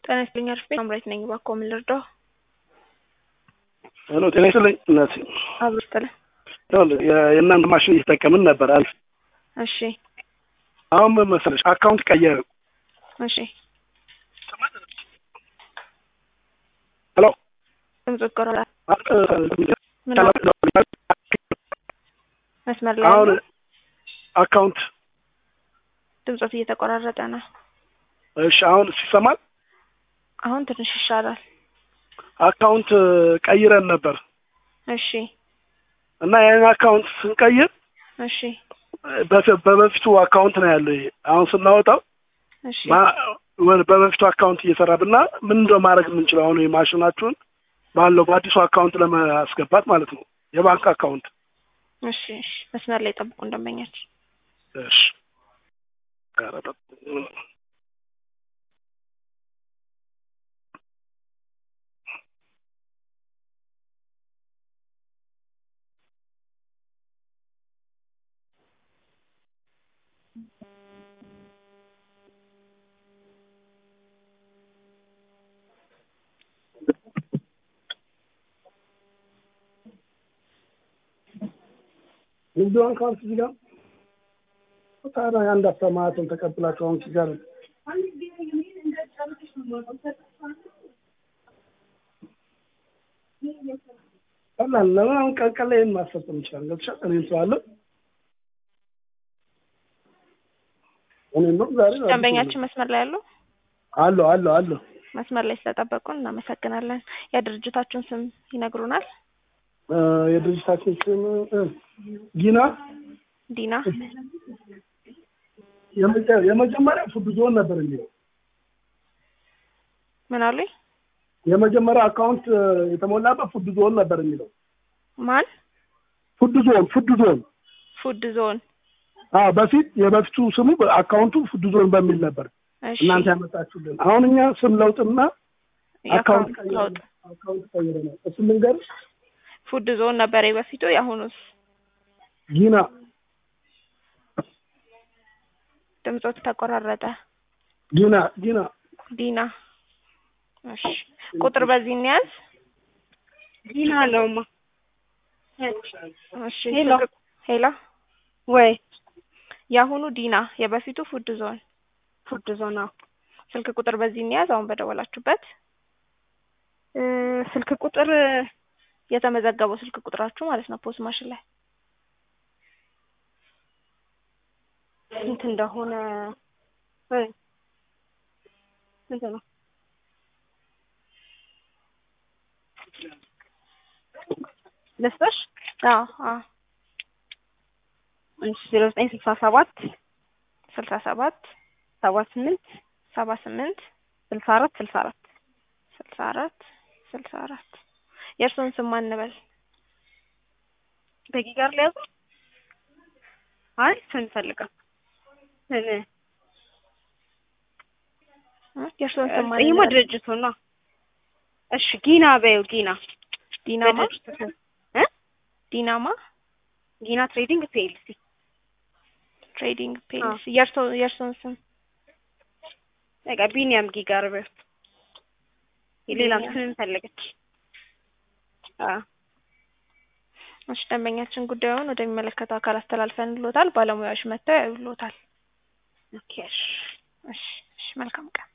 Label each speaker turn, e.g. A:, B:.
A: ጤና ይስጥልኝ አርፌ ሳምራዊት ነኝ። እባክዎ ምን ልርዳው?
B: ሄሎ ጤና ይስጥልኝ እናቴ።
A: አብሮ ይስጥልኝ።
B: ይኸውልህ የ- የእናንተ ማሽን እየተጠቀምን ነበር አልፍ
A: እሺ
B: አሁን ምን መሰለሽ አካውንት ቀየረ።
A: እሺ
B: ሄሎ
A: ድምፁ ይቆራረጣል። ምን መስመር ላይ
B: አሁን
A: ያለው
B: አካውንት
A: ድምፆት እየተቆራረጠ ነው።
B: እሺ አሁን ሲሰማል
A: አሁን ትንሽ ይሻላል።
B: አካውንት ቀይረን ነበር
A: እሺ
B: እና ያን አካውንት ስንቀይር
A: እሺ
B: በፊ- በበፊቱ አካውንት ነው ያለው። ይሄ አሁን ስናወጣው
A: እሺ
B: ማ- ወደ- በበፊቱ አካውንት እየሰራብና ምን እንደው ማድረግ የምንችለው አሁን የማሽናችሁን ባለው በአዲሱ አካውንት ለማስገባት ማለት ነው የባንክ አካውንት።
A: እሺ እሺ መስመር ላይ ጠብቁ እንደመኛችሁ።
B: እሺ ኧረ በ- ንግድ ባንክ አሁን እዚህ ጋር ታዲያ የአንድ አስተማማትን ተቀብላችሁ አሁን እዚህ ጋር ቀላል ለምን አሁን ቀን ቀን ላይ ይህን ማስፈጸም እንችላለን። ገብቶሻል? እኔም ስላለው እኔም ነው ዛሬ
A: ደንበኛችን መስመር ላይ ያለው
B: አለሁ አለሁ አለሁ
A: መስመር ላይ ስለጠበቁን እናመሰግናለን። የድርጅታችሁን ስም ይነግሩናል?
B: እ፣ የድርጅታችን ስም እ፣ ጊና
A: ዲና
B: የመጀ- የመጀመሪያ ፉድ ዞን ነበር የሚለው
A: ምን አሉኝ?
B: የመጀመሪያ አካውንት እ፣ የተሞላበት ፉድ ዞን ነበር የሚለው
A: ማን?
B: ፉድ ዞን ፉድ ዞን
A: ፉድ ዞን።
B: አዎ በፊት የበፊቱ ስሙ አካውንቱ ፉድ ዞን በሚል ነበር
A: እሺ
B: እናንተ ያመጣችሁልን። አሁን እኛ ስም ለውጥና አካውንት
A: የአካውንት ለውጥ
B: ቀይረናል። አካውንት ቀይረናል። እሱ ልንገርሽ
A: ፉድ ዞን ነበር የበፊቱ። የአሁኑስ
B: ጊና
A: ድምፆት ተቆራረጠ።
B: ጊና ጊና
A: ዲና እሺ ቁጥር በዚህ እንያዝ።
C: ዲና ነውማ።
A: እሺ
C: ሄሎ።
A: ስልክ- ሄሎ
C: ወይ
A: የአሁኑ ዲና የበፊቱ ፉድ ዞን
C: ፉድ ዞና
A: ስልክ ቁጥር በዚህ እንያዝ። አሁን በደወላችሁበት
C: እ፣ ስልክ ቁጥር
A: የተመዘገበው ስልክ ቁጥራችሁ ማለት ነው ፖስት ማሽን ላይ
C: ስንት እንደሆነ ወይ ስንት ነው? ልስጥሽ?
A: አዎ አዎ
C: እሺ ዜሮ ዘጠኝ ስልሳ ሰባት
A: ስልሳ ሰባት
C: ሰባ ስምንት
A: ሰባ ስምንት
C: ስልሳ አራት ስልሳ አራት
A: ስልሳ አራት ስልሳ አራት የእርስዎን ስም ማን እንበል?
C: በጊ ጋር ሊያዙ አይ ስም ፈልገው ስም
A: እ? የእርስዎን ስም ማን
C: ይሄማ
A: እንበል?
C: ድርጅቱ ነው። እሺ ጊና በይው ጊና
A: ዲናማ
C: በድርጅቱ ስም እ
A: ዲናማ
C: ጊና ትሬዲንግ ፒኤልሲ
A: ትሬዲንግ ፔልስ የእርስዎ የእርስዎን ስም
C: በቃ ቢኒያም ጊ ጋር በይው የሌላም
A: ቢኒያም።
C: ስም ፈለገች። አዎ
A: እሺ ደንበኛችን ጉዳዩን ወደሚመለከተው አካል አስተላልፈን ልዎታል። ባለሙያዎች መጥተው ያዩልዎታል።
C: ኦኬ እሺ
A: እሺ እሺ መልካም ቀን